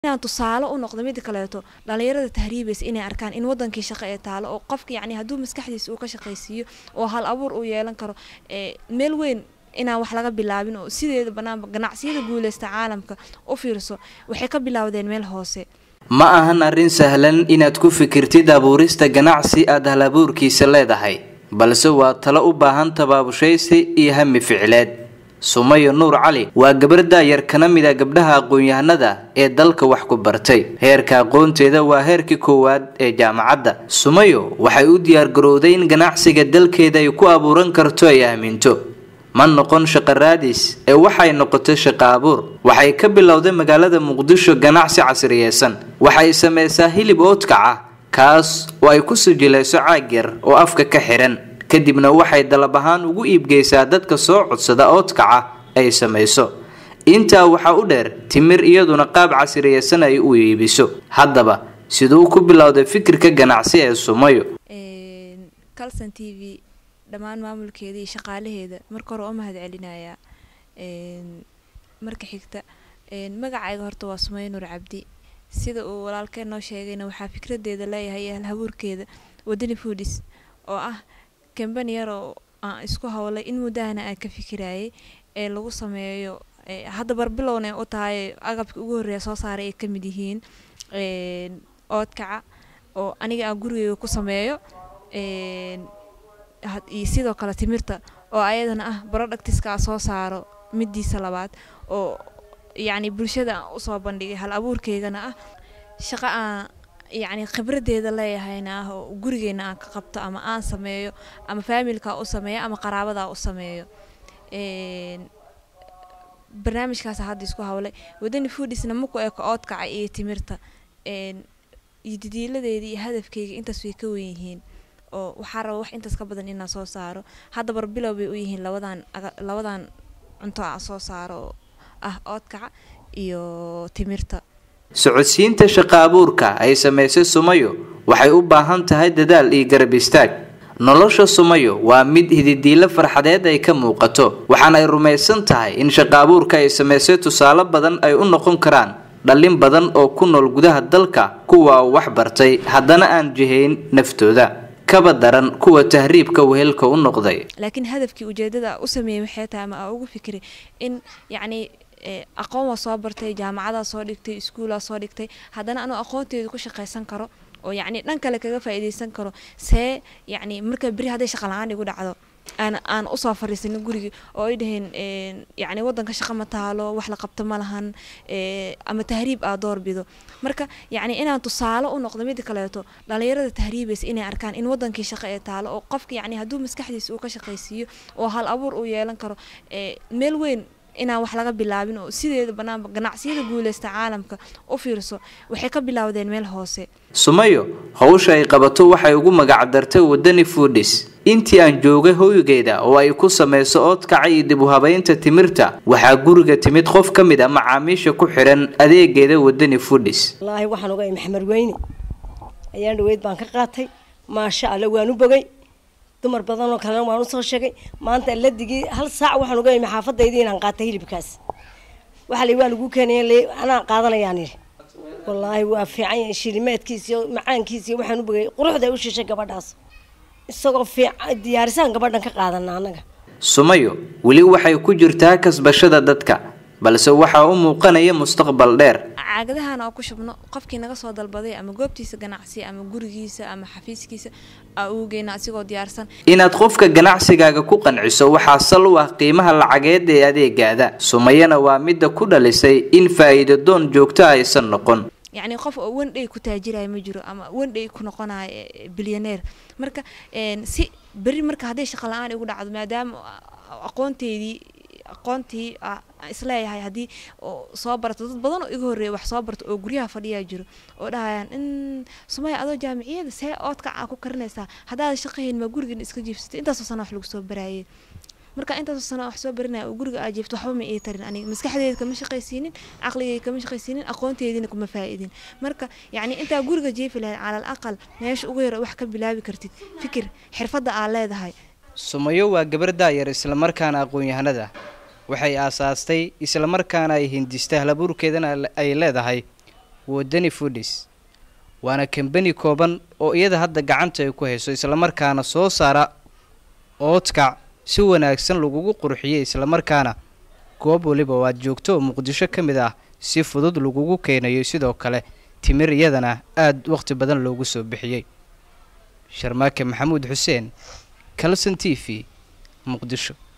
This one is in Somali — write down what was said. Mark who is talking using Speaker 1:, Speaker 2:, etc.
Speaker 1: inaan tusaale u noqdo mida kaleeto dhalinyarada tahriibaysa inay arkaan in wadankii shaqo ee taalo oo qofka yacni hadduu maskaxdiisa uu ka shaqaysiiyo oo hal abuur uu yeelan karo meel weyn inaan wax laga bilaabin oo sideeda banaanba ganacsiyada guuleysta caalamka u fiirso waxay ka bilaawdeen meel hoose
Speaker 2: ma ahan arrin sahlan inaad ku fikirtid abuurista ganacsi aad hal abuurkiisa leedahay balse waa talo u baahan tabaabushaysi iyo hami ficleed sumayo nuur cali waa gabar daayar kana mid a gabdhaha aqoon-yahanada ee dalka wax ku bartay heerka aqoonteeda waa heerkii koowaad ee jaamacadda sumayo waxay u diyaargarowday in ganacsiga dalkeeda ay ku abuuran karto ay aaminto ma noqon shaqo raadis ee waxay noqotay shaqo abuur waxay ka bilowday magaalada muqdisho ganacsi casriyeysan waxay sameysaa hilib oodkaca kaas oo ay ku sijilayso caag yar oo afka ka xihan kadibna waxay dalab ahaan ugu iibgeysaa dadka soo codsada oodkaca ay samayso intaa waxaa u dheer timir iyaduna qaab casriyeysan ay u iibiso haddaba siduu ku bilowday fikirka ganacsi ee sumayo
Speaker 1: calson t v dhammaan maamulkeeda iyo shaqaalaheeda marka hore oo mahad celinayaa marka xigta magacayga horta waa sumayo nuur cabdi sida uu walaalkeen noo sheegayna waxaa fikradeeda leeyahay ee halhabuurkeeda wadani foodis oo ah kambani yar oo aan isku howlay in muddahana aan ka fikirayay ee lagu sameeyo hadda barbilowna u tahay agabka ugu horreeya soo saaray ay kamid yihiin oodkaca oo aniga aan gurigeyga ku sameeyo iyo sidoo kale timirta oo ayadana ah barodhactiska soo saaro midiisa labaad oo yacni bulshada aan usoo bandhigay hal abuurkeygana ah shaqo aan yacni khibradeeda leeyahayna ah oo gurigeena aan ka qabto ama aan sameeyo ama faamilka u sameeyo ama qaraabadaa u sameeyo barnaamijkaas hadda isku hawlay wadani foodisna maku eko oodkaca iyo timirta iyo didiiladeeda iyo hadafkeyga intaas way ka wen yihiin oo waxaa raba wax intaas ka badan inaan soo saaro hadda barbilow bay u yihiin labadan labadan cunto aan soo saaro oo ah oodkaca iyo timirta
Speaker 2: socodsiinta shaqo abuurka ay samaysay sumayo waxay u baahan tahay dadaal iyo garab istaag nolosha sumayo waa mid hididiilo farxadeed ay ka muuqato waxaana ay rumaysan tahay in shaqo abuurka ay samaysay tusaale badan ay u noqon karaan dhallin badan oo ku nool gudaha dalka kuwa wax bartay haddana aan jihayn naftooda kaba daran kuwa tahriibka wehelka u noqday
Speaker 1: laakiin hadafkii ujeedada u sameeyey waxay tahay ama aa ugu fikiray in yacni aqoon waa soo bartay jaamacadaa soo dhigtay iskuulaa soo dhigtay haddana anuu aqoonteeda ku shaqaysan karo oo yacni dhan kale kaga faa'iidaysan karo see yacni marka beri hadday shaqa la-aan igu dhacdo aan aan usoo fariisanin gurigii oo ay dhaheen yacni waddanka shaqa ma taalo wax la qabto ma lahan ama tahriib aa door bido marka yacni inaan tusaale u noqdo mida kaleeto dhalinyarada tahriibaysa inay arkaan in wadankii shaqo ee taalo oo qofka yacni hadduu maskaxdiisa uu ka shaqaysiiyo oo hal abuur uu yeelan karo meel weyn inaan wax laga bilaabin oo sideeda banaanba ganacsiyada guuleysta caalamka u fiirso waxay ka bilaawdeen meel hoose
Speaker 2: sumayo howsha ay qabato waxay ugu magacdartay wadani foodis intii aan joogay hoygeeda oo ay ku samayso oodkaca iyo dib u habeynta timirta waxaa guriga timid qof ka mid a macaamiisha ku xihan adeegeeda wadani foodis
Speaker 3: wallaahi waxaan ogahay maxamed weyne ayaan dhaweyd baan ka qaatay maasha alle waan u bogay dumar badan oo kalena waan usoo sheegay maanta ladigii hal saac waxaan uga imi xaafadaydii inaan qaatay hilibkaas waxaa la waa lagu keenaya anaan qaadanayaan yidhi wallaahi waa fiican yahay shilimeedkiisiyo macaankiisiyo waxaan u bogay quruxda ay u shishay gabadhaas isagoo fiican diyaarisaan gabadhan ka qaadana annaga
Speaker 2: sumayo weli waxay ku jirtaa kasbashada dadka balse waxaa u muuqanaya mustaqbal dheer
Speaker 1: caagadahan oo ku shubno qofkii naga soo dalbaday ama goobtiisa ganacsi ama gurigiisa ama xafiiskiisa aa ugu geyna asigoo diyaarsan
Speaker 2: inaad qofka ganacsigaaga ku qanciso waxaa sal u ah qiimaha lacageed ee adeegaada sumayana waa midda ku dhalisay in faa'iido doon joogto aysan noqon
Speaker 1: yacni qof oo wendhay ku taajiraya ma jiro ama wendhay ku noqonayo bilyaneer marka si beri marka hadday shaqa la-aan igu dhacdo maadaama aqoonteydii aqoontii isleeyahay haddii soo barato dad badan oo iga horreeya wax soo barto oo guryaha fadhiyaa jiro oo dhahayaan in sumaya adoo jaamiciyada see oodkac aa ku karinaysaa haddaada shaqahayn maa gurigan iska jiifsatay intaasoo sana wax lagu soo baraayay marka intaasoo sana wax soo barinaya oo guriga aa jiifto waxba ma ii tarin aniga maskaxdeeda kama shaqaysiinin caqligeyga kama shaqaysiinin aqoonteediina kuma faa'iidin marka yacni intaa guriga jiifi lahayd calal aqal meesha ugu yar wax ka bilaabi kartid fikir xirfadda aa leedahay
Speaker 2: sumayo waa gabar daayar islamarkaana aqoon-yahanada waxay aasaastay islamarkaana ay hindistay halabuurkeedana ay leedahay wadani foodis waana kambani kooban oo iyada hadda gacanta ay ku hayso islamarkaana soo saara oodkac si wanaagsan lagugu qurxiyey islamarkaana goob waliba oo aad joogto oo muqdisho ka mid ah si fudud lagugu keenayo sidoo kale timir iyadana aada waqti badan loogu soo bixiyey sharmaake maxamuud xuseen kalson t v muqdisho